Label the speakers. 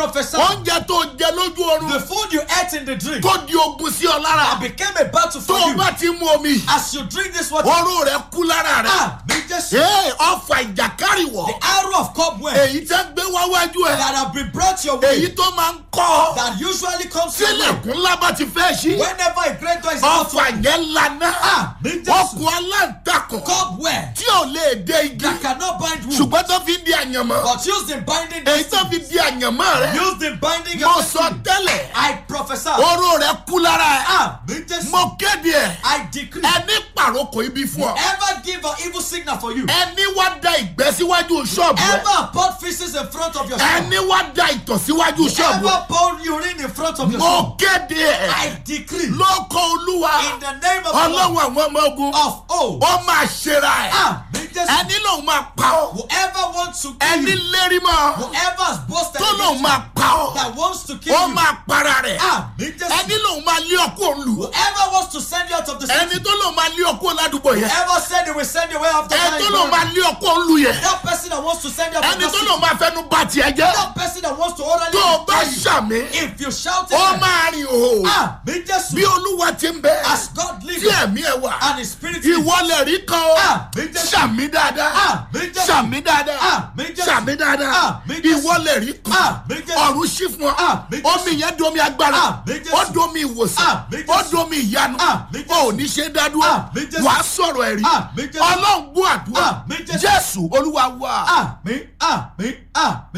Speaker 1: prophesy.
Speaker 2: oúnjẹ tó jẹ lójú oorun
Speaker 1: The food you ate in the dream
Speaker 2: tó di ogun sí ọ lára
Speaker 1: became a battle
Speaker 2: tó
Speaker 1: for
Speaker 2: o
Speaker 1: you.
Speaker 2: bá ti mú omi
Speaker 1: As you drink this water,
Speaker 2: oró rẹ kú lára rẹ
Speaker 1: ah, me just the
Speaker 2: ee ọfà ìjàkárìwọ̀
Speaker 1: arrow of cobweb
Speaker 2: èyí tẹ́ gbé wáwájú ẹ
Speaker 1: that have been brought your
Speaker 2: èyí
Speaker 1: way
Speaker 2: tó máa ń kọ́
Speaker 1: that usually comes your way
Speaker 2: sílẹ̀kùn ńlá bá ti fẹ́ ṣí
Speaker 1: whenever a great door is about to
Speaker 2: ọfà yẹn lana
Speaker 1: Ah, me just-
Speaker 2: ọkùn aláǹtakùn
Speaker 1: cobweb
Speaker 2: tí ò lè dé igi
Speaker 1: that cannot bind wood
Speaker 2: ṣùgbọ́n tó fi ń di àyànmọ́
Speaker 1: but used in binding
Speaker 2: èyí tó
Speaker 1: destiny,
Speaker 2: fi di àyànmọ́ rẹ
Speaker 1: used in binding
Speaker 2: mo
Speaker 1: your
Speaker 2: sọ
Speaker 1: destiny.
Speaker 2: tẹ́lẹ̀
Speaker 1: I prophesy.
Speaker 2: oró rẹ kú lára ẹ
Speaker 1: Ah, me just
Speaker 2: mo kéde ẹ
Speaker 1: I decree.
Speaker 2: ẹni pàrókò ibi fún ọ
Speaker 1: Ever give an evil signal for you?
Speaker 2: ẹni wá da ìgbẹ́ síwájú ṣọ́ọ̀bù rẹ
Speaker 1: Ever pour feces in front of your shop?
Speaker 2: ẹni wá da ìtọ̀ síwájú ṣọ́ọ̀bù rẹ
Speaker 1: Ever pour urine in front of your
Speaker 2: mo
Speaker 1: shop?
Speaker 2: kéde ẹ
Speaker 1: I decree
Speaker 2: lóko olúwa
Speaker 1: in the name of the Lord
Speaker 2: ọlọ́run àwọn ọmọ ogun
Speaker 1: of old.
Speaker 2: ó máa ṣera ẹ
Speaker 1: Ah, me just
Speaker 2: ẹni lòun máa pa ọ
Speaker 1: whoever wants to kill
Speaker 2: ẹni
Speaker 1: you,
Speaker 2: lérí mọ́
Speaker 1: whoever has boasted
Speaker 2: tó lòun
Speaker 1: against
Speaker 2: máa
Speaker 1: you,
Speaker 2: pa ọ
Speaker 1: that wants to kill
Speaker 2: ó
Speaker 1: you,
Speaker 2: máa para rẹ̀
Speaker 1: ah, me just
Speaker 2: ẹni lòun máa lé ọkọ òun lù
Speaker 1: whoever wants to send you out of the
Speaker 2: ẹni
Speaker 1: city,
Speaker 2: tó lòun máa lé ọkọ ládùúgbò yẹn
Speaker 1: whoever said they will send you away after
Speaker 2: ẹni
Speaker 1: that,
Speaker 2: tó
Speaker 1: is
Speaker 2: lòun
Speaker 1: gone.
Speaker 2: máa lé ọkọ òun lù yẹn
Speaker 1: that person that wants to send you out of
Speaker 2: ẹni
Speaker 1: the
Speaker 2: tó
Speaker 1: city,
Speaker 2: lòun máa fẹnu bá tiẹ̀ jẹ́
Speaker 1: that person that wants to orally
Speaker 2: tó o bá
Speaker 1: destroy you,
Speaker 2: ṣàmì
Speaker 1: if you shout
Speaker 2: ó
Speaker 1: it,
Speaker 2: máa rìn òhò
Speaker 1: ah, me just
Speaker 2: bí olúwa ti ń bẹ
Speaker 1: as God lives
Speaker 2: tí ẹ̀mí ẹ̀ wà
Speaker 1: and His Spirit lives.
Speaker 2: ìwọlẹ̀ rí kan o
Speaker 1: Ah, me just-
Speaker 2: ṣàmì dáadáa
Speaker 1: Ah, me just-
Speaker 2: ṣàmì dáadáa
Speaker 1: Ah, me just-
Speaker 2: ṣàmì dáadáa
Speaker 1: Ah, me just-
Speaker 2: ìwọlẹ̀ rí kan
Speaker 1: Ah, me just-
Speaker 2: ọ̀run ṣí fún
Speaker 1: Ah, me
Speaker 2: ọ
Speaker 1: just-
Speaker 2: omi yẹn domi agbára
Speaker 1: Ah, me just-
Speaker 2: ó domi ìwòsàn
Speaker 1: Ah, me
Speaker 2: ó
Speaker 1: just-
Speaker 2: domi ìyanu
Speaker 1: Ah, me just-
Speaker 2: ó ní ṣe dádúró
Speaker 1: Ah, me just-
Speaker 2: wàá sọ̀rọ̀ ẹ̀rí
Speaker 1: Ah, me just-
Speaker 2: ọlọ́run gbọ́ àdúrà
Speaker 1: Ah, me just-
Speaker 2: jésù olúwa wà.
Speaker 1: Ah, me, ah, me, ah, me.